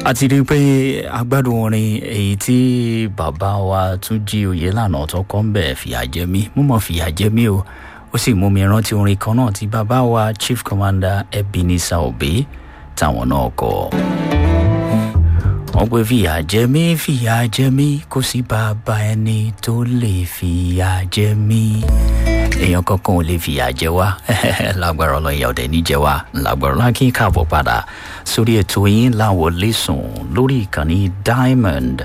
a ti rí i pé agbádùn orin èyí tí bàbá wa tún jí oyè lànà tó kọ́ ń bẹ̀ fìyà jẹ mí mo mọ̀ fìyà jẹ mí o ó sì mú mi rántí orin kan náà tí bàbá wa chief commander ebenezer obe táwọn náà kọ. wọ́n pé fìyà jẹ mí fìyà jẹ mí kò sí bàbá ẹni tó lè fìyà jẹ mí èèyàn kankan ò lè fìyà jẹ wá lágbára ọlọ́run ìyá ọ̀dẹ ní jẹ wá lágbára ọlọ́run kí n káàbọ̀ padà sórí ètò yín láwọ̀ lẹ́sùn lórí ìkànnì diamond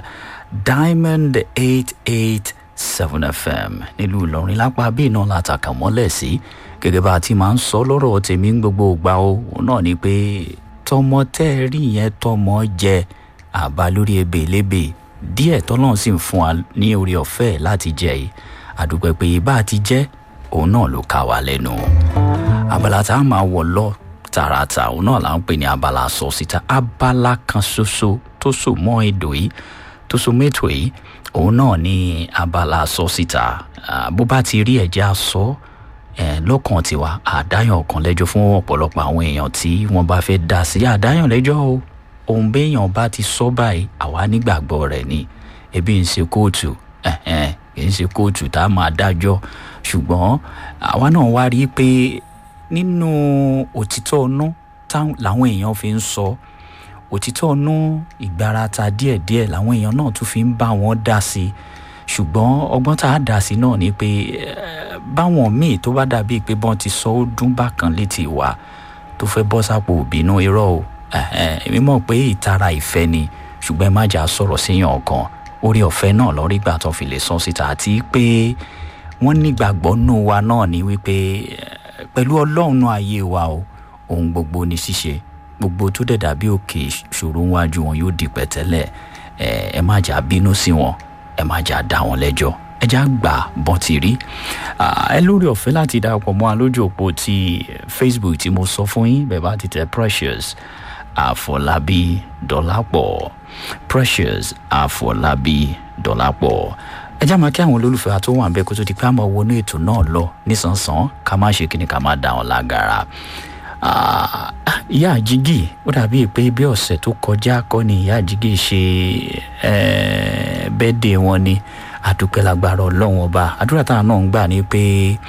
diamond eight eight seven fm nílùú ìlọrin lápá bíi náà látàkà mọ́lẹ̀ sí gẹ́gẹ́ bá a ti máa ń sọ lọ́rọ̀ tèmi ń gbogbo ìgbà o òun náà ni pé tọmọ tẹ́ ẹ rí yẹn tọmọ jẹ àbá lórí ebè lébè díẹ̀ tọ́lọ́run sì ń fún wa ní orí ọ̀fẹ́ láti jẹ yìí àdúpẹ́ pé bá a ti jẹ́ òun náà ló ká wa lẹ́nu abala tá a máa wọ̀ lọ tààràtà òun náà là ń pè ní abala sọ síta abala kan ṣoṣo tó so mọ́ èdò yìí tó so mẹ́tò yìí òun náà ní abala sọ síta bó bá ti rí ẹ̀jẹ̀ sọ lọ́kàn tiwa àdáyàn ọ̀kan lẹ́jọ́ fún ọ̀pọ̀lọpọ̀ àwọn èèyàn tí wọ́n bá fẹ́ dá sí àdáyàn lẹ́jọ́ o òun béèyàn bá ti sọ báyìí àwa nígbàgbọ́ rẹ̀ ni ebi ń ṣe kóòtù kì í ṣe kóòtù tá a máa dájọ́ ṣùgbọ́n àwa náà wá rí i pé nínú òtítọ́ ọ̀nà làwọn èèyàn fi ń sọ òtítọ́ ọ̀nà ìgbárata díẹ̀díẹ̀ làwọn èèyàn náà tún fi ń bá wọn dá sí i ṣùgbọ́n ọgbọ́n tá a dá sí náà ni pé báwọn míì tó bá dàbíi pé bọ́n ti sọ ó dún bákan létí wa tó fẹ́ bọ́ sápò òbínú irọ́ o èmi mọ̀ pé ìtara ìfẹ́ ni ṣùgbọ́n ẹ má jà sọ̀rọ̀ síyàn ọ̀kan orí ọ̀fẹ́ náà lọ́rí gbà tó fi lè sọ síta àti pé wọ́n nígbàgbọ́ nù wa náà ni wípé pẹ̀lú ọlọ́run ayé wa o ohun gbogbo ní ṣíṣe gbogbo tó dẹ̀ dàbí òkè ṣòro wájú wọn yóò di pẹ̀tẹ́lẹ̀ ẹ má jà bínú sí wọn ẹ má jà dá wọn lẹ́jọ́ ẹ já gbà bọ́n ti rí ẹ lórí ọ̀fẹ́ láti darapọ̀ mọ́ alójú òpó ti facebook tí mo sọ fún yín bẹ́ẹ̀ bá ti tẹ precious àfọlábí dọ́làpọ̀ precious àfọlábí dọ́làpọ̀ ẹ já máa kí àwọn olólùfẹ́ wa tó wà ń bẹ́ kó tó di pé àmọ́ wọnú ètò náà lọ nísànsán ká má ṣe kíni ká má dá wọn lágara ìyá àjígì ó dàbí pé bí ọ̀sẹ̀ tó kọjá kọ́ ni ìyá àjígì ṣe bẹ́ẹ̀dẹ̀ wọn ni àdúpẹ́ lágbára ọlọ́run ọba àdúrà táwọn náà ń gbà ní pé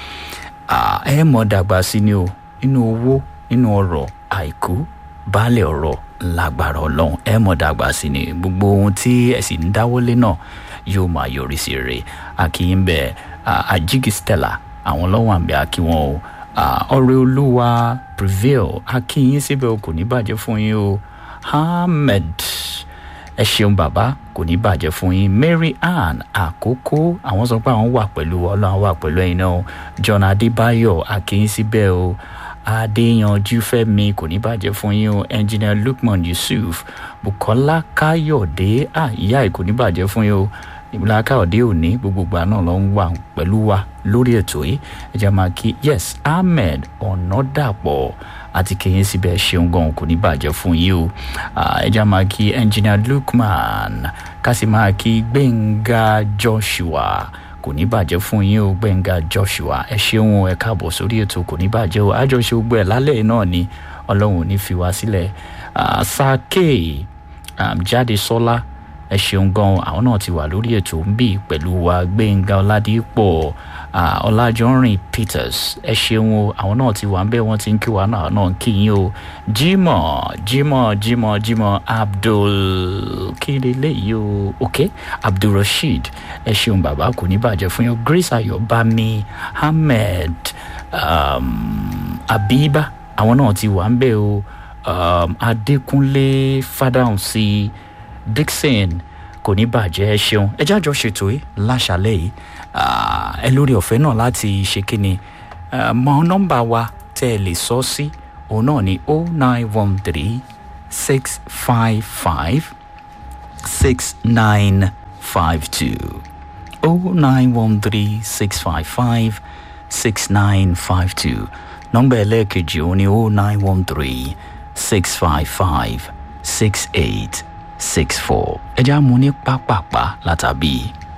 ẹ mọ̀ dàgbà sí ni o nínú owó nínú ọrọ̀ àìkú baálẹ̀ ọ̀rọ̀ lágbára ọlọ́run ẹ mọ̀ dàgbà sí ni gbogbo ohun tí ẹ sì ń dáwọ́lé náà yóò máa yọrí sí rè akíyín bẹ àjíkì stella àwọn lọ́wọ́ àbẹ̀ akíwọ́n o ọ̀rẹ́ olúwa prevail akíyín síbẹ̀ o kò ní bàjẹ́ fún yín o ahmed ẹ ṣeun bàbá kò ní bàjẹ́ fún yín mary ann àkókò àwọn sọ pé àwọn wà pẹ̀lú ọlọ́run wà pẹ̀lú ẹ̀yin náà john adébáyọ̀ akíyín síbẹ̀ o adéyanjú fẹmi kò ní bàjẹ́ fún yín o engineer lukman yusuf bukola káyọ̀dé ìyá ẹ̀ kò ní bàjẹ́ fún yín o ìbúlá káyọ̀dé òní gbogbogbà náà ló ń wà pẹ̀lú wa lórí ètò yìí ẹ jẹ́ máa kí yes ahmed ọ̀nàdàpọ̀ àti kẹyìn síbẹ̀ ṣeun gan kò ní bàjẹ́ fún yín o ẹ jẹ́ máa kí engineer lukman kásì máa kí gbẹ̀ngà joshua kò ní bàjẹ́ fún yín o gbẹ̀ngà joshua ẹ ṣeun ẹ káàbọ̀ sórí ètò kò ní bàjẹ́ o àjọṣe gbọ́ ẹ̀ lálẹ́ náà ni ọlọ́run ò ní fi wá sílẹ̀ sake jáde sọ́lá ẹ ṣeun gan àwọn náà ti wà lórí ètò ń bì pẹ̀lú wa gbẹ̀ngà ọ̀làdìpọ̀ ọ̀làjọ́rìn peters ẹ ṣeun o àwọn náà ti wà ń bẹ́ wọ́n ti ń kí wa náà náà kí yín o jimoh jimoh jimoh jimoh abdul kí leléyìí o ok abdulrasheed ẹ ṣeun bàbá kò ní bàjẹ́ fún yín grace ayọ̀bámi ahmed um, abiba àwọn náà ti wà ń bẹ́ o um, adékúnlé fadahun sí dixon kò ní bàjẹ́ ẹ ṣeun ẹ jájọ ṣètò yìí láṣàlẹ̀ yìí ẹ lórí ọ̀fẹ́ náà láti ṣe kíni mọ nọ́mbà wa tẹ́ ẹ lè sọ sí òun náà ní o nine one three six five five six nine five two o nine one three six five five six nine five two nọ́mbà ẹlẹ́ẹ̀kejì òun ní o nine one three six five five six eight six four ẹ já mu ní pápápá látàbí.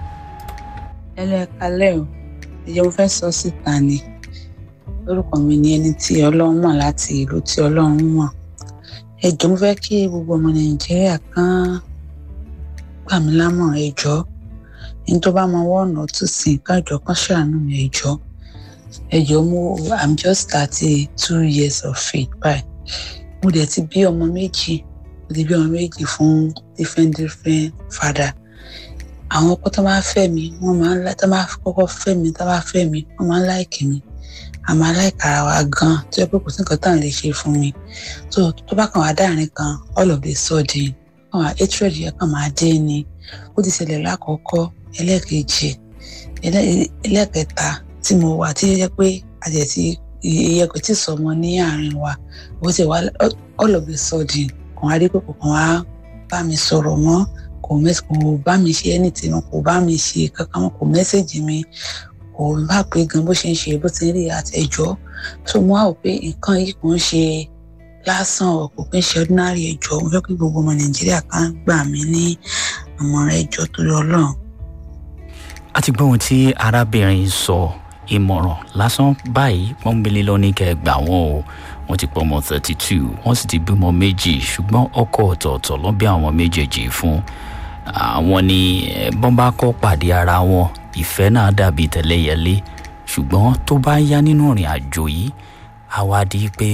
ẹlẹ́ẹ̀kalẹ́ o ìjẹ́ mo fẹ́ sọ síta ni orúkọ mi ni ẹni tí ọlọ́run mọ̀ láti ìlú tí ọlọ́run mọ̀ ẹ jọ̀ọ́ mo fẹ́ kí gbogbo ọmọ nàìjíríà kan gbà mí lámọ̀ràn ẹ jọ̀ọ́ ẹni tó bá mọ wọ́ọ̀nà tó sì kájọ kan ṣàánú mi ẹ jọ̀ọ́ ẹ jọ̀ọ́ mo i'm just thirty two years of faith báyìí mo dẹ̀ ti bí ọmọ méjì mo ti bí ọmọ méjì fún different different father àwọn ọkọ tó máa fẹ́ mi wọ́n máa ń tó máa kọ́kọ́ fẹ́ mi tó máa fẹ́ mi wọ́n máa ń láìkì mi àmọ́ aláìkara wa gan tó yẹ pé kò sí nǹkan tá à ń lè ṣe fún mi tó tó bá kàn wá dáàrin kan all of the sudden kàn wá hatred yẹn kàn máa dé ni ó ti ṣẹlẹ̀ lákọ̀ọ́kọ́ ẹlẹ́ẹ̀kejì ẹlẹ́ẹ̀kẹta tí mo wà tí yẹ pé àjẹtí iye kò tí sọmọ ní àárín wa ó ti wá all of the sudden kàn wá rí pé kò kàn wá bá mi sọ̀rọ̀ mọ́ kò bá mi ṣe anything kò bá mi ṣe kankan kò mẹ́sẹ̀gì mi kò bá pé gan bó ṣe ń ṣe bó ti ń rí àtẹjọ́ tó mú àwọn pé nǹkan yìí kò ń ṣe lásán ọ̀ kò pín ṣe ordinary ẹjọ́ mo fẹ́ kí gbogbo ọmọ nàìjíríà kan gbà mí ní àmọ̀ràn ẹjọ́ torí ọlọ́run. a ti gbọ́ ohun tí arábìnrin sọ ìmọ̀ràn lásán báyìí pọ́nbélé lọ́ní kẹ́ gbà wọ́n o wọ́n ti pọ̀ ọmọ thirty two wọ́n sì ti bímọ méjì ṣùgbọ́n ọkọ ọ̀tọ̀ọ̀tọ̀ ló bí àwọn méjèèjì fún àwọn ni bọ́n bá kọ́ pàdé ara wọn ìfẹ́ náà dàbí tẹ̀lẹ́yẹlé ṣùgbọ́n tó bá yá nínú ìrìn àjò yìí àwa di pé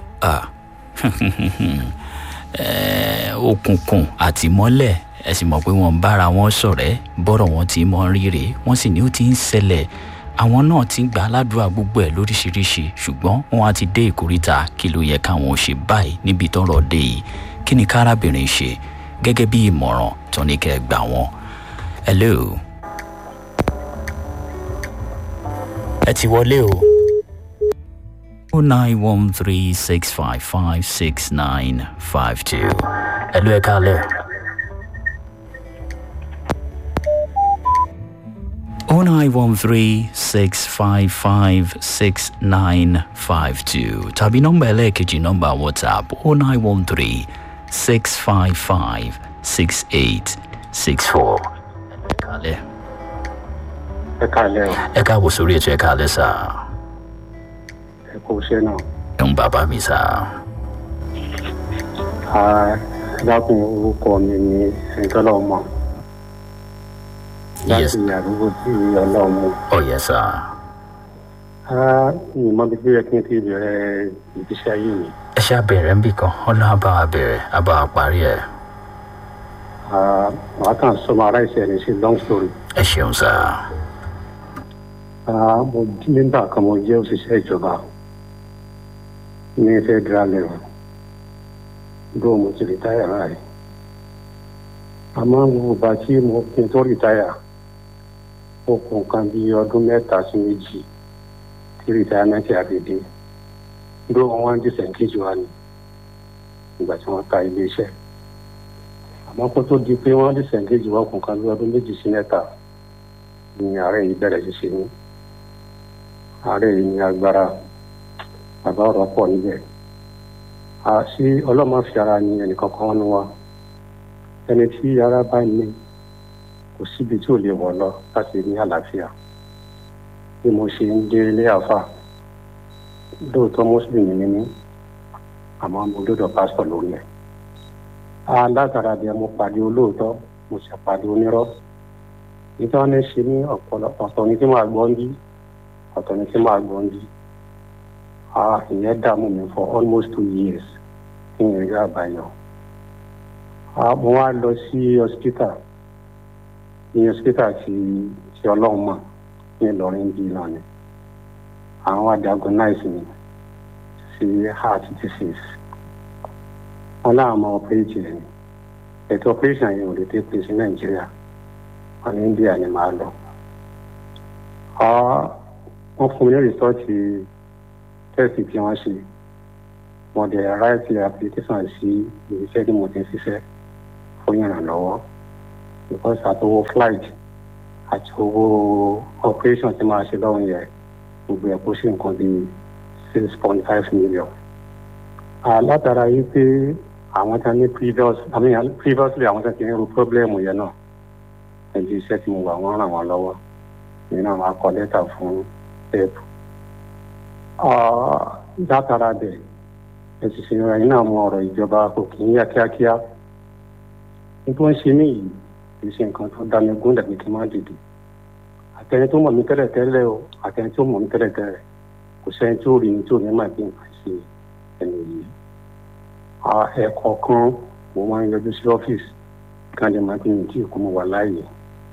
òkùnkùn àti mọ́lẹ̀ ẹ sì mọ̀ pé wọ́n ń bára wọn ṣọ̀rẹ́ bọ́rọ̀ wọn ti mọ rírè wọ́n sì ní ó ti ń ṣẹlẹ̀ àwọn náà ti ń gbà aládùúgbò gbogbo ẹ̀ lóríṣiríṣi ṣùgbọ́n wọn á ti dé ìkóríta kí ló yẹ káwọn ò ṣe báyìí níbi tọ́rọ̀ dé yìí kí ni kárábìnrin ṣe gẹ́gẹ́ bí ìmọ̀ràn tó ní kẹ́ gbà wọ́n. hello. ẹ ti wọlé o. o nine one three six five five six nine five two. hello ẹ kálẹ̀. o nine one three six five five six nine five two tàbí nọ́mbà ẹlẹ́ẹ̀kejì nọ́mbà whatsapp o nine one three six five five six eight six four. ẹ kálẹ̀ ẹ káàlẹ́ o. ẹ káàbọ̀ sórí ètò ẹ káàlẹ́ sá. ẹ kò ṣe náà. ẹ ń bàbá mi sá. dákun orúkọ mi ni ẹ̀ńtọ́lọ́mọ. Yes. láti àdúgbò tí ọlọ́mọ. ọ̀yẹ́ sá. mi mọ bí bí ẹ kí n ti bẹ̀rẹ̀ ìgbésí ayé mi. ẹ ṣe àbẹ̀rẹ̀ ń bì kan ọlọ́run àbá wa bẹ̀rẹ̀ àbá wa parí ẹ̀. màá kàn sọmọ ara ìṣẹ̀ ní sí long story. ẹ ṣeun sá. Ah, mo nígbà kan mo jẹ́ òṣìṣẹ́ ìjọba ní federal level bó mo ti rìtáyà báyìí àmọ́ mo bá tí mo kí n tó rìtáyà ó kù nǹkan bí ọdún mẹ́ta sí méjì tí rìtáyàmẹ́ntì àdédé bó wọn wá ń dìsẹ̀ǹkejì wa ni ìgbà tí wọ́n ta ilé iṣẹ́ àmọ́ kó tó di pé wọ́n dìsẹ̀ǹkejì wa kù nǹkan bí ọdún méjì sí mẹ́ta ni ààrẹ yìí bẹ̀rẹ̀ sí ṣe ní ààrẹ yìí ní agbára bàbá ọ̀rọ̀ pọ̀ níbẹ̀ àṣì ọlọ́mọ fi ara ní ẹnìkankan wọn wá ẹni tí ara bá ní kò síbi tí ò lè wọ̀ lọ láti ní àlàáfíà bí mo ṣe ń dé ilé àfà lóòótọ́ mùsùlùmí ni mí àmọ́ mo lọ́dọ̀ pásítọ̀ lórí ẹ̀ alátara bíi mo pàdé olóòótọ́ mo sì pàdé onírọ́ nítorí wọn ní ṣe ní ọ̀pọ̀lọpọ̀ ọ̀tọ̀ ní tí màá gbọ́ ń bí ọ̀tọ̀ ní tí màá gbọ́ ń bí ìyẹn dààmú mi for almost two years kí n rí àbáyọ. mo wá lọ sí hospital ní hospital tí tí ọlọ́run mọ̀ ní ìlọrin bí náà ni àwọn wá diagnose mi sí heart disease wọn láwọn máa operate rẹ ni ètò operation yẹn ò lè take place ní nàìjíríà wọn ní india ni màá lọ wọn fún mi ní rìsọ́ọ̀tì tẹ́sì tí wọ́n ṣe mo dẹ̀ ráìtì application sí iṣẹ́ tí mo ti ń ṣiṣẹ́ fún ìrànlọ́wọ́ because àtọwọ́ flight àti owó operation tí máa ṣe lọ́wọ́ yẹn gbogbo ẹ̀ kó sí nǹkan bíi six point five million. látara yìí pé àwọn tí wọ́n ní previous I mean previously àwọn tí wọ́n ti ní irú problem yẹn náà ẹbí iṣẹ́ tí mo wà wọ́n ràn wọ́n lọ́wọ́ èmi náà máa kọ lẹ́tà fún pep látara bẹ̀ ẹ sì ṣe ẹ̀yin náà mọ ọ̀rọ̀ ìjọba kò kì í yá kíákíá ní tó ń ṣe mí yìí kì í ṣe nǹkan tó dá mi gún dàbí kí n má dìde àtẹni tó mọ̀ mí tẹ́lẹ̀ tẹ́lẹ̀ o àtẹni tó mọ̀ mí tẹ́lẹ̀ tẹ́lẹ̀ kò sẹ́ni tó rí mi tó ní máa bí nǹkan ṣe ẹni yìí ẹ̀ẹ̀kọ̀ọ̀kan mo máa ń yọjú sí ọ́fíìsì kan lè máa bí mi tí kò mo wà láàyè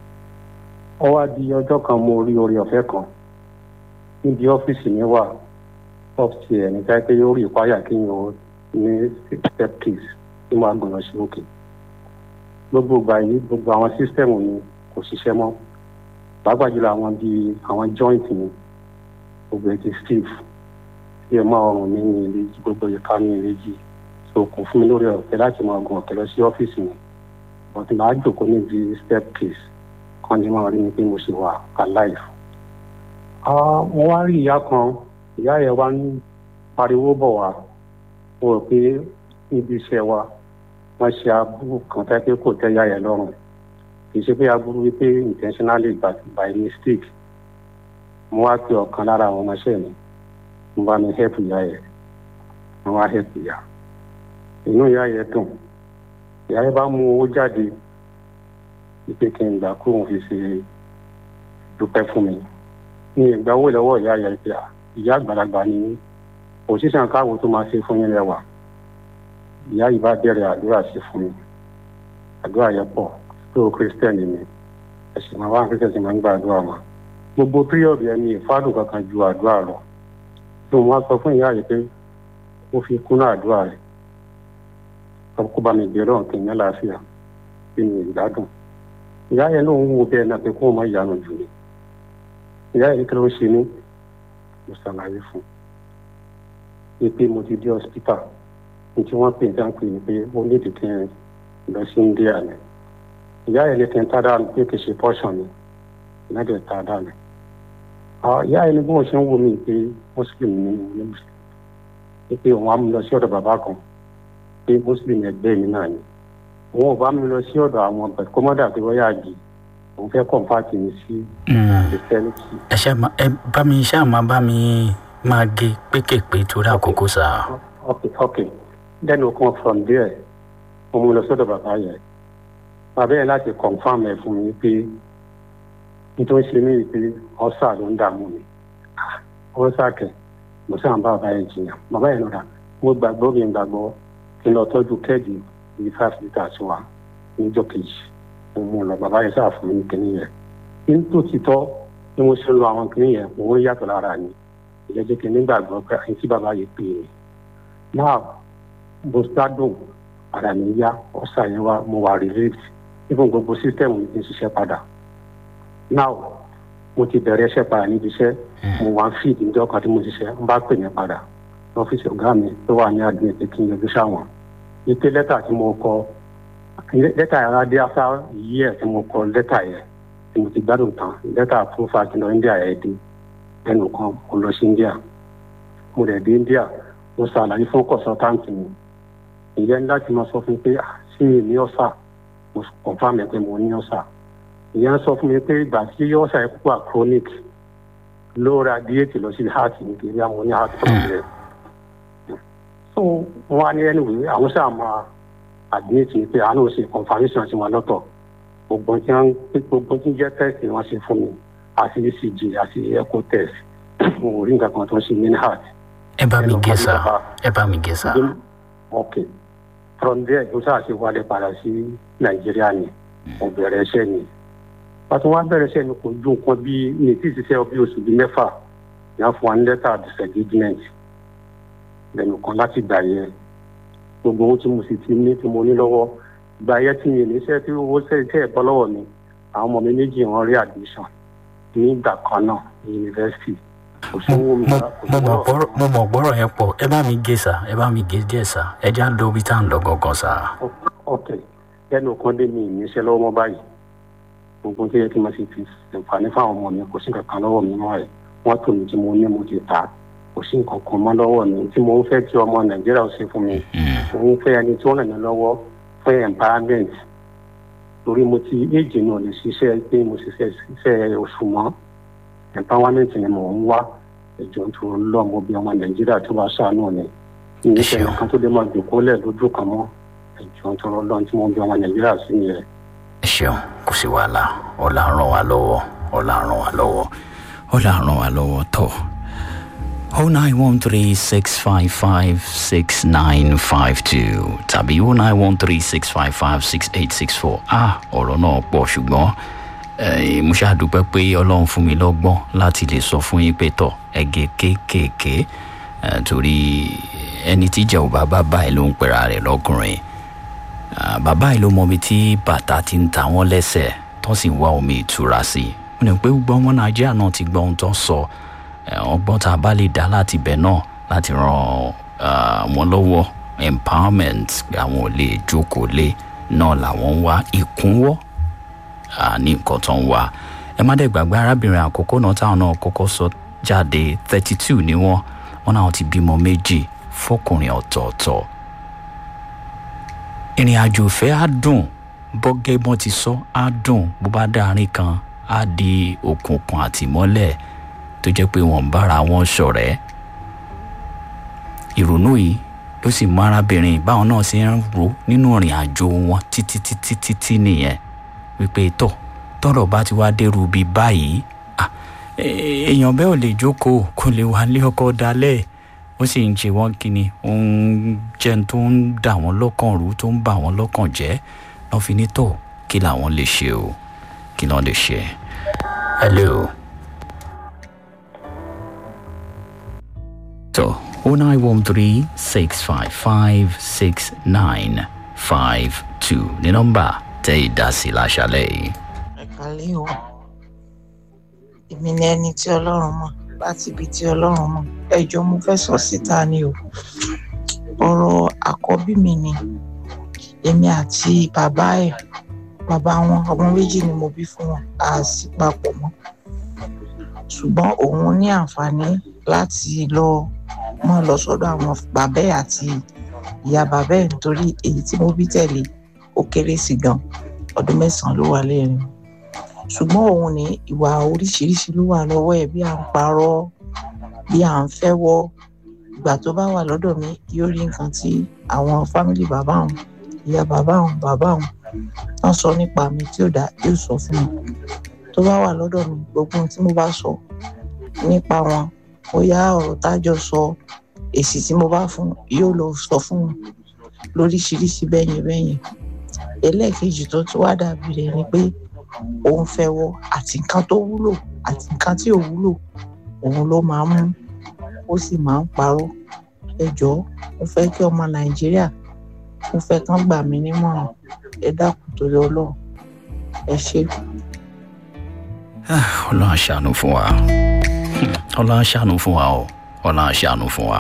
ó wá di ọjọ́ kan mo rí orí ọ̀fẹ́ kan níbi ọ́fíìsì mi wà ọ́fíìsì ẹ̀ nígbà pé yóò rí ìpáyà kí n ò ní step case tí mo á gbọ̀nà sí òkè gbogbo ìgbà yìí gbogbo àwọn sísítẹ́ẹ̀mù mi kò ṣiṣẹ́ mọ́ pàápàá jùlọ àwọn bíi àwọn joint mi gbogbo ẹ̀ ti stiff bí ẹ máa ọrùn mi ní ilé jí gbogbo ìka mi ní ilé jí so kò fún mi lórí ọ̀fẹ́ láti máa gun ọ̀kẹ́ lọ sí ọ́fíìsì mi but màá jòkó níbi step case kan ní máa rí mi pé mo ṣe wà alive. mo wá rí ìyá kan ìyá yẹn wá ń pariwo bọ̀ wá mo rò pé níbi iṣẹ́ wa wọ́n ṣe aburú kan tẹ́ pé kò tẹ́ ìyá yẹn lọ́rùn kì í ṣe pé aburú wípé intentionally by, by mistake mo wá pe ọ̀kan lára àwọn ọmọọṣẹ́ mi mo bá mi help ìyá yẹn mo wá help ìyá inú ìyá yẹn dùn ìyá yẹn bá mú owó jáde wípé kí n gbà kó òun fi ṣe dúpẹ́ fún mi ní ìgbà owó lọ́wọ́ ìyá yẹn pé ìyá àgbàlagbà ni òṣìṣẹ́ káwo tó máa ṣe fún yín lẹ́wà ìyá yìí bá bẹ̀rẹ̀ àdúrà sí fún mi àdúrà yẹn pọ̀ tó kírísítẹ́nì mi ẹ̀sìn máa wá kírísítẹ́nì máa ń gba àdúrà wọn gbogbo píríọ̀dù yẹn ni ìfádùn kankan ju àdúrà lọ tó wọn sọ fún ìyá yìí pé ó fi kúnná àdúrà rẹ̀ kó bá mi bẹ̀rẹ̀ ọ̀kìn ní àlàáfíà kí ni ìgbádùn ìyá yẹn ló ń wo bẹ́ẹ̀ náà pé kó o má yanu jù ní ìyá yẹn kí ló ń ṣe ní mo ṣàlàyé fún un pé mo ti dé hospital ní tí wọ́n pè ní dáńpé ni pé ó ní ìdíkẹ́ lọ sí india ni ìyá yẹn ní kí n tá dáa pé kì í ṣe portion ni ìyá yẹn tá dáa ni ìyá yẹn ní bí wọ́n ṣe ń wo mi pé muslim ni mo ní muslim pé òun á mú lọ sí ọ̀dọ̀ bàbá kan pé muslim ẹgbẹ́ mi náà ni òun ò bá mi lọ sí ọ̀dọ̀ àwọn ọ̀bẹ kọ́mọ́dà pé wọ́n yà jì òun fẹ́ kọ̀ǹpáàtì mi sí christianity. ẹ ṣe ẹ bá mi ṣáà máa bá mi máa gé pékèpé torí àkókò sá. ok ok then o come from there mo mú lọ sọ́dọ̀ bàbá yẹn bàbá yẹn láti confam ẹ̀ fún mi pé nítorí ṣe mí pé ọ̀sà ló ń dààmú mi ọ̀sà kẹ̀ mo sáà ń bá bàbá yẹn jiyàn bàbá yẹn lọ́dà mo gbàgbọ́ mi gbàgbọ́ kí n lọ tọ́jú kẹ́ẹ̀dì bíi five litres wa níjọ́ kejì mo mú lọ bàbá yẹn sáà fún mi ní kinní yẹn ní tó ti tọ́ bí mo ṣe ń lo àwọn kinní yẹn mo ń yàtọ̀ lára ni ìyẹn jẹ́ kí n nígbàgbọ́ pé àyè tí bàbá yẹn pè é náà mo gbádùn ara mi yá ọ̀sà yẹn wá mo wà relieved even gbogbo system mi ti ń ṣiṣẹ́ padà now mo ti bẹ̀rẹ̀ iṣẹ́ padà níbi iṣẹ́ mo wá ń feed ní ọkàn tí mo ṣiṣẹ́ ń bá pè mí padà lọ́fíìsì ọ̀gá mi tó wà ní admin pé kí n yọjú sáwọn ike lẹ́tà tí mo kọ lẹ́tà yàrá dé after year tí mo kọ lẹ́tà yẹn tí mo ti gbádùn tán lẹ́tà fún fàkìlọ India yẹn dé ẹnu kan mo lọ sí India mo dẹ̀ dé India mo ṣàlàyé fún consultant mi ìyẹn láti máa sọ fún mi pé sí mi ní ọ̀sà mo confam ẹ̀ pé mo ní ọ̀sà ìyẹn sọ fún mi pé ìgbà tí ọ̀sà yẹn púpọ̀ chronic ló radiate lọ sí heart nítorí àwọn ní heart problem so wọn á ní anyway àwọn sáà máa admit mi pé àánú ṣe confirmation sí wọn lọ́tọ̀ gbogbo tí wọn gbogbo tí jẹ́ test wọn ṣe fún mi àti ECG àti echo test mo ò rí nǹkan kan tó ń ṣe ní heart. ẹ bá mi gé sá ẹ bá mi gé sá. ok from there ló sáà ṣe wálé padà sí nàìjíríà ni mo bẹ̀rẹ̀ iṣẹ́ ni pàtó wá bẹ̀rẹ̀ iṣẹ́ ni kò ju nǹkan bíi ní tí ìṣiṣẹ́ bí oṣù bíi mẹ́fà ní a fún wa ní lẹ́tà disengagement lẹ́nu kan láti gbà yẹn gbogbo ohun tí mo sì ti ní tí mo ní lọ́wọ́ gbà yẹn tí mi níṣẹ́ tí owó sẹ́yìn ẹ̀ bọ́ lọ́wọ́ mi àwọn ọmọ mi méjì wọn rí admission nígbà kan náà ní yunifásitì mo mọ̀ gbọ́rọ̀ yẹn pọ̀ ẹ bá mi gé sá ẹ bá mi gé díẹ̀ sá ẹ já lọ bí tá à ń lọ gangan sá. ok lẹ́nu kan dé mi ìníṣẹ́ lọ́wọ́ mọ́ báyìí gbogbo tó yẹ kí n máa ṣe fi ṣàǹfààní fáwọn ọmọ mi kò sí nǹkan kan lọ́wọ́ mi mọ́ ẹ̀ wọ́n tò mí tí mo ní mo ti ta kò sí nǹkan kan mọ́ lọ́wọ́ mi tí mo ń fẹ́ kí ọmọ nàìjíríà ó ṣe fún mi mo ń fẹ́ ẹni tí ó ràn mí lọ́wọ́ fún empowerment torí mo ti éèjì náà lè ṣiṣẹ́ pé mo ṣiṣẹ́ ṣiṣẹ́ oṣù mọ́ empowerment ni mò ń wá ẹjọ tó lọ mo bí ọmọ nàìjíríà tó bá ṣàánú mi ìníṣẹ́ nǹkan tó lè máa jòkó lẹ̀ lójú kan mọ́ ẹ̀jọ̀ tó rọ́ lọ́n tí wọ́n bí ọmọ nàìjíríà sí nìyẹn. ẹ ṣeun kò sí wàhálà ọlá ràn wá lọ́wọ́ ọlá ràn wá lọ́wọ́ ọlá ràn wá lọ́wọ́ tọ̀ o nine one three six five five six nine five two tàbí o nine one three six five five six eight six four ah ọ̀rọ̀ náà pọ̀ ṣùgbọ́n eh, mo ṣàdúpẹ́ pé ọlọ́run fún mi lọ́gbọ́n láti lè sọ fún yín pé tọ̀ ẹ̀gẹ́ kéékèèké eh, torí ẹni tí ìjà ò bá bá báyìí ló ń pera rẹ̀ lọ́kùnrin Ah, bàbá yìí ló mọ ibi tí bàtà ti ń ta wọ́n lẹ́sẹ̀ tó sì ń wá omi ìtura sí i mo ní pé gbogbo ọmọ nàìjíríà náà ti gbọ́ ohun tó ń sọ Eh, ọgbọ́n tá a bá lè dá láti bẹ̀ náà láti ran ah, wọn lọ́wọ́ empowerment pé àwọn ò lè jókòó lé náà làwọn ń wá ìkúnwọ́ ah, ní nǹkan tó ń wá ẹ má dẹ̀ gbàgbé arábìnrin àkọ́kọ́ náà táwọn náà kọ́kọ́ sọ jáde thirty two ni wọ́n wọ́n náà ti bímọ méjì fọkùnrin ọ̀tọ̀ọ̀tọ̀ ìrìn àjò ìfẹ́ á dùn bọ́gẹ́ bọ́n ti sọ á dùn bó bá dáárín kan á di òkùnkùn àtìmọ́lẹ̀ tó jẹ́ pé wọ́n ń bára wọn ṣọ̀rẹ́ ìrònú yìí ló sì mú arábìnrin báwọn náà ṣe ń ro nínú ìrìn àjò wọn títí títí títí nìyẹn wípé tọ̀ tọ́rọ̀ bá ti wá dérú bíi báyìí ah, e- èèyàn bẹ́ẹ̀ ò lè jókòó kó lè wá lé ọkọ dalẹ̀ ó sì ń ṣe wọ́n kíni ó ń jẹ́ tó ń dà wọ́n lọ́kàn rú tó ń bà wọ́n lọ́kàn jẹ́ lọ́ fi ní tọ̀ kí làwọn lè ṣe o kí lọ́n lè ṣe. hello. tó o nine one three six five five six nine five two ní nọ́mbà tẹ́ ìdásí láṣálẹ̀ yìí. ẹ̀kálẹ́ o èmi ni ẹni tí ọlọ́run mọ̀ láti ibi tí ọlọ́run mọ̀ ẹjọ́ mo fẹ́ sọ síta ni o ọ̀rọ̀ àkọ́bí mi ni èmi àti bàbá ẹ̀ bàbá wọn ọmọ méjì ni mo bí fún wọn a sì papọ̀ mọ́ ṣùgbọ́n òun ní àǹfààní láti lọ mọ́ lọ sọ́dọ̀ àwọn bàbá ẹ̀ àti ìyá bàbá ẹ̀ nítorí èyí tí mo bí tẹ̀lé ó kéré sí gan ọdún mẹ́sàn-án ló wà lẹ́rìn ṣùgbọ́n òun ní ìwà oríṣiríṣi ló wà lọ́wọ́ ẹ̀ bí à ń parọ́ bí à ń fẹ́wọ́ ìgbà tó bá wà lọ́dọ̀ mi yóò rí nǹkan tí àwọn fámìlì bàbá òun ìyá bàbá òun bàbá òun wọ́n sọ nípa mi tí ò dá yóò sọ fún mi tó bá wà lọ́dọ̀ mi gbogbo ohun tí mo bá sọ nípa wọn ó yá ọ̀rọ̀ tájọ sọ èsì tí mo bá fún yóò lọ sọ fún wọn lóríṣiríṣi bẹ́yẹn bẹ́yẹn ẹlẹ́ẹ̀kejì tó tún wá dàbí rẹ̀ ni pé òun fẹ́ wọ àti nǹkan tó wúlò àti nǹkan tí ò wúlò òun ló máa ń mú ó sì máa ń parọ́ ẹ jọ̀ọ́ mo fẹ́ kí ọmọ nàìjíríà mo fẹ́ kán gbà mí nímọ̀ràn ẹ dákun torí ọlọ́run ẹ ṣé. ọlọ́run aṣàánú fún wa ọlọ́run aṣàánú fún wa o ọlọ́run aṣàánú fún wa.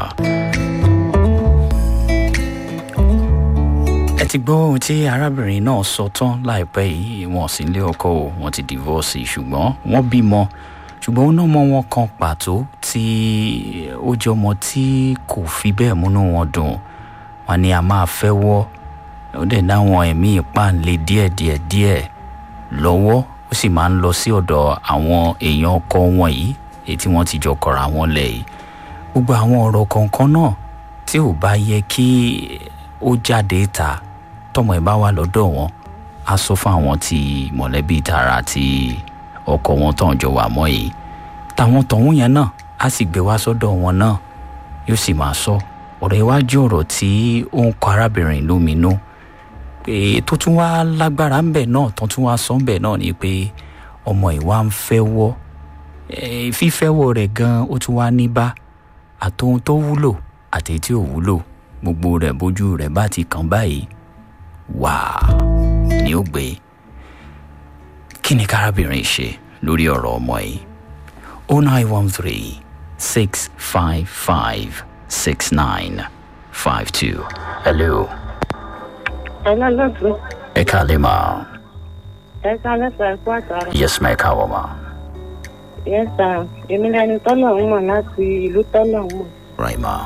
ẹ ti gbọ́ ohun tí arábìnrin náà sọ tán láìpẹ́ yìí wọn sì ń lé ọkọ o wọn ti divorce ṣùgbọ́n wọ́n bímọ ṣùgbọ́n ó náà mọ wọn kan pàtó tí ó jẹ́ ọmọ tí kò fi bẹ́ẹ̀ múnú wọn dùn wọn ni a máa fẹ́ wọ́ ó dẹ̀ dáwọn ẹ̀mí ìpáǹle díẹ̀díẹ̀ díẹ̀ lọ́wọ́ ó sì máa ń lọ sí ọ̀dọ̀ àwọn èèyàn ọkọ wọn yìí èyí tí wọ́n ti jọ kọ̀ra wọn lẹ̀ yìí gbogbo àwọn ọ̀rọ̀ kọ̀ọ̀kan náà tí ò bá yẹ kí ó jáde ta tọmọ ẹ bá wà lọ́dọ̀ wọn á sọ fún àwọn tí mọ̀lẹ́bí tara àti ọkọ wọn tán jọ wà mọ́ yìí táwọn tọ̀hún yẹn náà á sì gbé wá sọ́dọ̀ wọn náà yóò sì máa sọ ọ̀rọ̀ iwájú ọ̀rọ̀ tí ó ń kọ arábìnrin lóminú pé tó tún wá lágbára ńbẹ náà tó tún wá sọ ńbẹ náà ni pé ọmọ ìwà ń fẹ́ wọ́ fífẹ́wọ́ rẹ̀ gan ó tún wá ní bá àtohun tó wúlò àti tí ò wúlò gbogbo rẹ̀ bójú rẹ̀ bá ti kàn báyìí wà ní ó gbé kí ni kárábìnrin ṣe lórí ọ̀rọ̀ ọmọ yìí oh nine one three six five five six nine five two hello Hello, lọ́dún. ẹ káalẹ́ máa Ẹ kálẹ́ sọ ẹ̀kú àtàrà. yes ma ẹ káwọ́ máa Yes, sir. Èmi lẹni tọ́lọ̀ ń mọ̀ láti ìlú tọ́lọ̀ ń mọ̀. right ma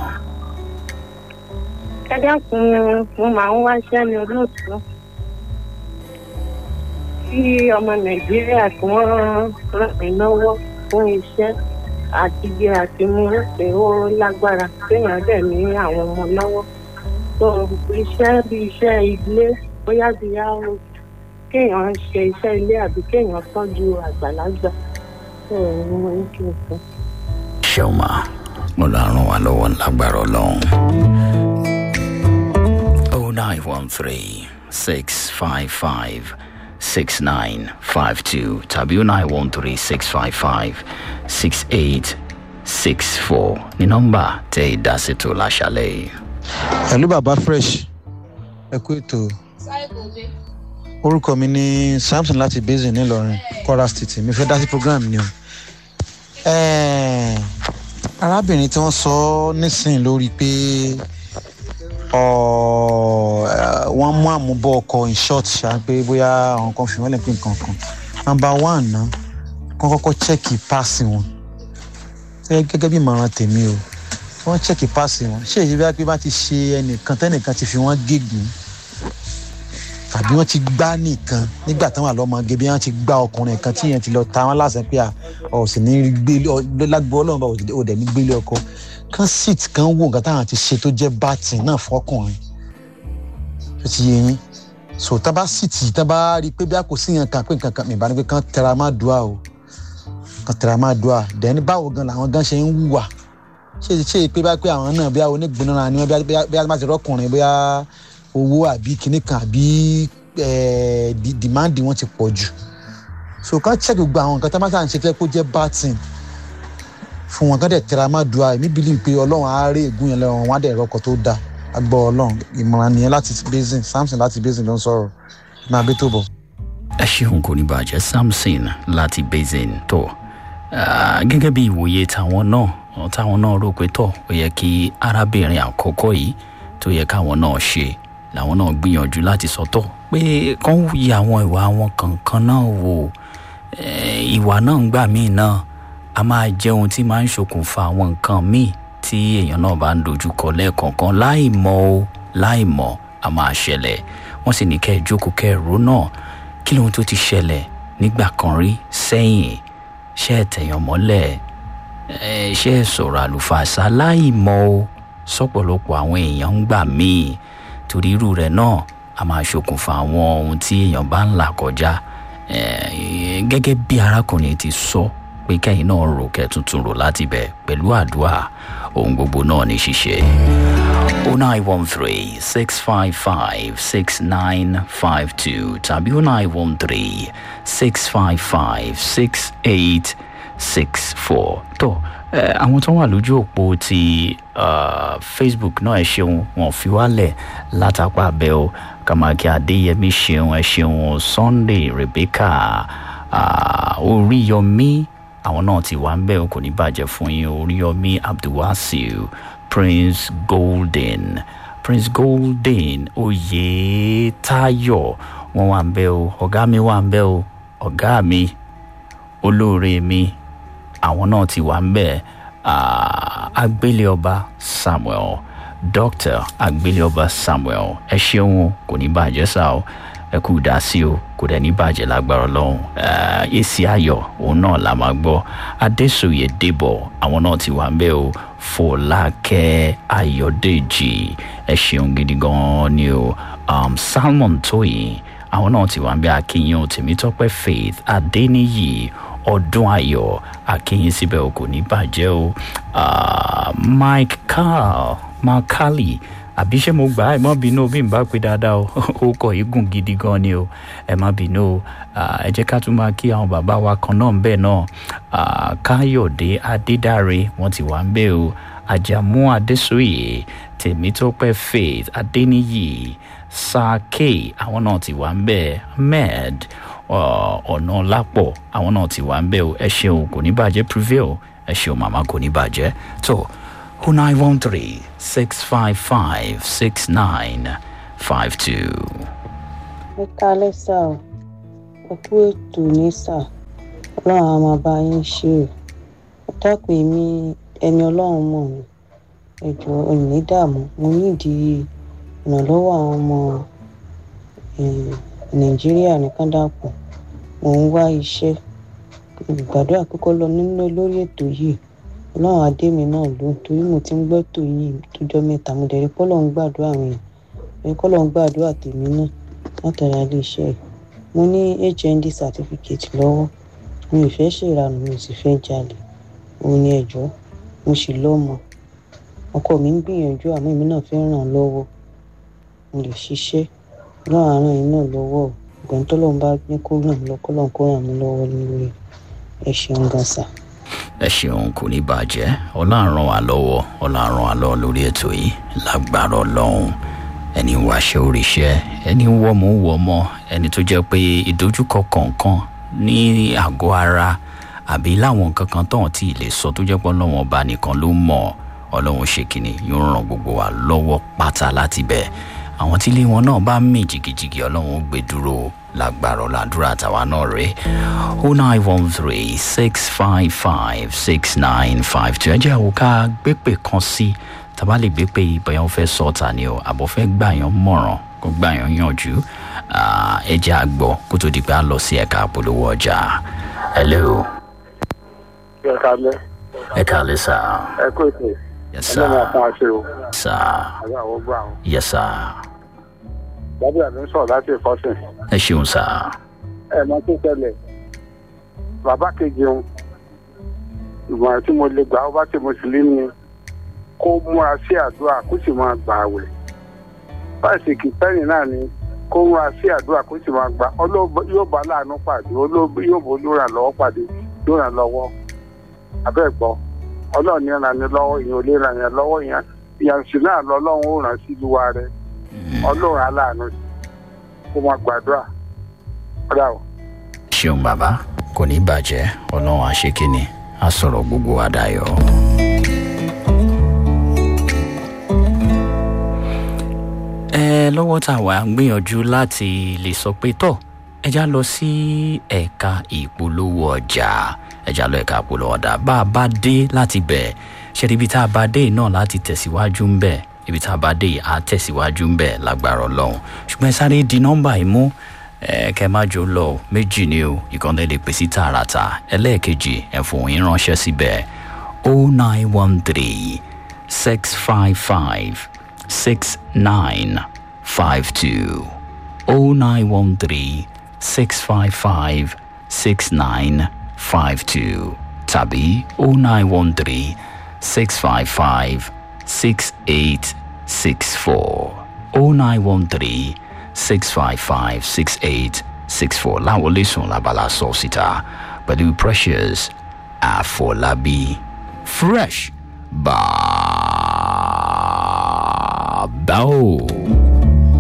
Ẹ dákun mo máa ń wáṣẹ́ ní olóòtú. Kí ọmọ Nàìjíríà kí wọ́n ràn mí lọ́wọ́ fún iṣẹ́. àti jẹ àti mú ṣe ó lágbára kéèyàn dẹ̀ ní àwọn ọmọ lọ́wọ́ tó iṣẹ́ bí iṣẹ́ ilé bóyá bí yàrá kéèyàn ṣe iṣẹ́ ilé àbí kéèyàn tọ́jú àgbàlagbà tó ní mo ní kí n sọ. ṣeun ma mo lọ ràn wá lọ́wọ́ lágbára ọlọ́run. oh nine one three six five five six nine five two tàbí oh nine one three six five five six eight six four ní nọ́mbà tẹ ìdásètò láṣálẹ̀ yìí. pẹ̀lú bàbá fresh ẹ kú ètò orúkọ mi ní samson láti basin ńìlọrin kwara state mi fẹ́ dá sí program ni o Eh, arábìnrin tí wọ́n sọ nísìnyí lórí pé ọ, eh, wọ́n mú àmúbọ̀ ọkọ̀ in short ṣá pé bóyá àwọn kan fi wọ́n lè pín nǹkan kan number one ná kọ́ kọ́kọ́ chẹ́ẹ̀kì páàsì wọn Gẹ́gẹ́- gẹ́gẹ́ bí ìmọ̀ràn tèmi o kí wọ́n chẹ́ẹ̀kì páàsì wọn ṣé èyí bá pé bá ti ṣe ẹnìkan tẹ́nìkan ti fi wọ́n gégùn tàbí wọ́n ti gbá nìkan nígbà táwọn àlọ́mọge bí wọ́n ti gbá ọkùnrin kan tí yẹn ti lọ ta wọ́n láṣẹ pé à ọ̀ sì ní gbélé ọ- lágbo ọlọ́run bá ò dẹ̀ ní gbélé ọkọ kan sit kan wò nǹkan táwọn ti ṣe tó jẹ́ bátì náà fọkùnrin tó ti yé yín so tá bá sit yìí tá bá rí i pé bí a kò sí yẹn kan pé nǹkan kan mìíràn pé kan tẹra má dùá o kan tẹra má dùá dẹ́ni báwo gan làwọn gan ṣe ń wùwà ṣé ṣé pé bá pé àwọn náà bí a onígbónára ni wọ́n bí a bí a bá ti rọ́kùnrin bí a owó àbí kinní kan àbí eh, di- demand wọn ti pọ̀ jù so ká check gbogbo àwọn nǹkan tá a máa ṣàn ṣe fẹ́ kó jẹ́ batin fún wọn kán dẹ̀ tẹra má dùá èmi believe pé ọlọ́run á rí ègún yẹn lọ́wọ́ wọn á dẹ̀ rọ́kọ̀ tó dáa agbọ́ ọlọ́run ìmọ̀ràn nìyẹn láti basin samson láti basin ló ń sọ̀rọ̀ máa bí tó bọ̀. ẹ ṣeun kò ní bàjẹ́ samson láti basin tó Ah, gẹ́gẹ́ bí ìwòye tàwọn náà ọ, táwọn náà rò pé tọ̀ ó yẹ kí arábìnrin àkọ́kọ́ yìí tó yẹ káwọn náà ṣe làwọn náà gbìyànjú láti sọtọ̀ pé kán yí àwọn ìwà wọn kankan náà wò Eh, ìwà náà ń gbà míì náà a máa jẹ́ ohun tí máa ń ṣokùnfà àwọn nǹkan míì tí èèyàn náà bá ń dojúkọ lẹ́ẹ̀kọ̀ọ̀kan láì mọ̀ o láì mọ̀ a máa ṣẹlẹ̀ wọ́n sì ní kẹ́ ẹ jókòó kẹ́ ẹ rò náà kí lóhun tó ti ṣẹlẹ̀ nígbà kan rí sẹ́yìn ṣé ẹ tẹ̀yàn mọ́lẹ̀ ẹ ṣé ẹ sọ̀rọ̀ àlùfàṣà láì mọ̀ o sọ́pọ̀lọpọ̀ àwọn èèyàn ń gbà míì torí irú rẹ̀ náà a máa ṣokùnfà àwọn ohun tí èèyàn bá ń là kọjá Eh, gẹ́gẹ́ bí arákùnrin ti sọ pé kẹ́yìn náà rò kẹ́ tuntun rò láti bẹ̀ pẹ̀lú àdúrà ohun gbogbo náà ní ṣíṣe. 0913 655 6952 tàbí 0913 655 6864. tó ẹ àwọn tó wà lójú òpó ti ah, facebook náà ẹ ṣeun wọn fi wálẹ̀ látàpá abẹ́ o kàmákì adéyẹmí ṣeun ẹ ṣeun sunday rebecca ah, oríyọmí àwọn náà ti wà ń bẹ̀ o kò ní bàjẹ́ fún yín oríyọmí abdulwasiu prince golden prince golden oyetayo wọn wà ń bẹ̀ o ọ̀gá mi wà ń bẹ̀ o ọ̀gá mi olóore mi àwọn náà ti wà ń bẹ̀ ah, agbéléọba samuel dr agbéléọba samuel ẹ ṣeun o, kò ní bàjẹ́ sá o ẹ kú dá sí o kò dẹ̀ ní bàjẹ́ lágbára ọlọ́run Ah, èsì ayọ̀ òun náà la máa gbọ́ adésòye débọ̀ àwọn náà ti wà ń bẹ̀ o fọlákẹ́ ayọ̀dèjì ẹ ṣeun gidi gan-an ni o um, salmon tóyìn àwọn náà ti wà ń bẹ̀ akínyìn tèmítọ́pẹ́ faith adéníyì ọdún ayọ̀ akínyìn síbẹ̀ o kò ní bàjẹ́ o Ah, mike carl makali àbí ṣé mo gbà á ẹ má bínú bí n bá pé dáadáa o ó kọ igun gidi gan ni o ẹ má bínú o Ah, ẹ jẹ́ ká tún máa kí àwọn bàbá wa kan náà ń bẹ̀ náà Ah, káyọ̀dé adédáre wọ́n ti wà ń bẹ̀ o àjàmú adésòye tèmítọ́pẹ́ faith adéníyì sake àwọn náà ti wà ń bẹ̀ ahmed ọ- ọ̀nà lápọ̀ àwọn náà ti wà ń bẹ̀ o ẹ ṣeun kò ní bàjẹ́ prevail ẹ ṣeun màmá kò ní bàjẹ́ tó o nine one three six five five six nine five two. ẹ kálẹ́ sá o ẹ kú ètò ní sá ọlọ́run á máa bá yín ṣe o ẹ dákun èmi ẹni ọlọ́run mọ̀ ni ẹjọ́ ẹ̀mí dààmú mo nídìí ìrànlọ́wọ́ àwọn ọmọ eh, nàìjíríà nìkan dàpọ̀ mò ń wá iṣẹ́ gbàdúrà kókó lọ nínú lórí ètò yìí ọlọ́run adé mi náà ló torí mo ti ń gbọ́ tò yìí tójọ́ mẹ́ta mo dẹ̀ rí pọ́lọ́ ń gbàdúrà àwọn èèyàn rí pọ́lọ́ ń gbàdúrà tèmi náà látara iléeṣẹ́ yìí mo ní hnd certificate lọ́wọ́ mi ò fẹ́ ṣèrànù mi ò sì fẹ́ jalè òun ni ẹ̀jọ́ mo sì lọ́mọ ọkọ mi ń gbìyànjú àmọ́ èmi náà fẹ́ ràn án lọ́wọ́ mo lè ṣiṣẹ́ náà àárọ̀ yìí náà lọ́wọ́ ìgbọ̀n tó lọ́n bá ní kó ràn mí lọ́kọ́ lọ́n kó ràn mí lọ́wọ́ lórí ẹ ṣeun gan sa. ẹ ṣeun kò ní bàjẹ́ ọlọ́run wa lọ́wọ́ ọlọ́run wa lọ́wọ́ lórí ètò yìí lágbára ọlọ́run ẹni wá ṣe oríṣẹ́ ẹni wọ́mọ wọ́mọ ẹni tó jẹ́ pé ìdojúkọ kọ̀ọ̀kan ní àgọ́ ara àbí láwọn nǹkan kan tó hàn tí ì lè sọ tó jẹ́ pé ọlọ́run ọba nìkan ló mọ̀ ọlọ́run ṣe kìnnì yóò ràn gbogbo wa lọ́wọ́ pátá láti bẹ̀ àwọn tí ilé wọn náà bá mì jìgìjìgì ọlọ́run ó gbé dúró lágbára ọ̀làdúrà àtàwa náà rè ó nine one three six five five six nine five two ẹ jẹ́ àwọn ká gbépè kan sí tàbá lè gbé pé ìbẹ̀yàn fẹ́ sọ ọ̀tà ni o àbọ̀ fẹ́ gbà yàn mọ̀ràn kó gbà yàn yànjú ẹ jẹ́ àgbọ̀ kó tó di pé a lọ sí ẹ̀ka àpolówó ọjà hello ẹ kalẹ ẹ kàlẹ́ sá ẹ kó ètò yes ẹ lọ́nà sir fún àṣẹ o sá àbí àwọn gbọ́ àwọn. yes sir bàbá àmì ń sọ̀rọ̀ láti ìfọ́sìn ẹ ṣeun sá ẹ mọ tó ṣẹlẹ̀ bàbá kejì ń ìmọ̀ràn tí mo lè gbà ó bá ti mùsùlùmí kó múra sí àdúrà kó sì máa gbà àwẹ̀ báyìí kìtẹ́nì náà ni kó múra sí àdúrà kó sì máa gbà ọlọ́ọ̀bọ yóò bá láàánú pàdé olóògbé yóò bó lóra lọ́wọ́ pàdé lóra lọ́wọ́ abẹ́ gbọ́ ọlọ́ọ̀ni ràn ní lọ́wọ́ ìyẹn ò lè ràn yẹn lọ́wọ́ yẹn ìyànsì náà lọ́lọ́run ó ràn sí ìlúwa rẹ ọlọ́run aláàánú kó máa gbàdúrà ọ̀dà o. ṣeun bàbá kò ní bàjẹ́ ọlọ́run àṣekínni á sọ̀rọ̀ gbogbo wa dayọ̀. ẹ lọ́wọ́ tá a wà ń gbìyànjú láti lè sọ pé tọ́ ẹja lọ sí ẹ̀ka ìpolówó ọjà ẹja lọ ẹ̀ka ìpolówó ọjà bá a bá dé láti bẹ̀ ṣe ibi tá a bá dé náà láti tẹ̀síwájú ń bẹ̀ ibi tá a bá dé yìí á tẹ̀síwájú ń bẹ̀ lágbára ọlọ́run ṣùgbọ́n ẹ sáré di nọ́mbà yìí mú ẹ kẹ má jò lọ méjì ni o ìkànnì lè pèsè tààràtà ẹlẹ́ẹ̀kejì ẹ̀fọn yín ránṣẹ́ síbẹ̀ o nine one three six five five six nine five two o nine one three six five five six nine five two tàbí o nine one three six five five six eight six four o nine one three six five five six eight six four láwọn lẹ́sùn labala sọ síta pẹ̀lú precious àfọlábí fresh bàbá o.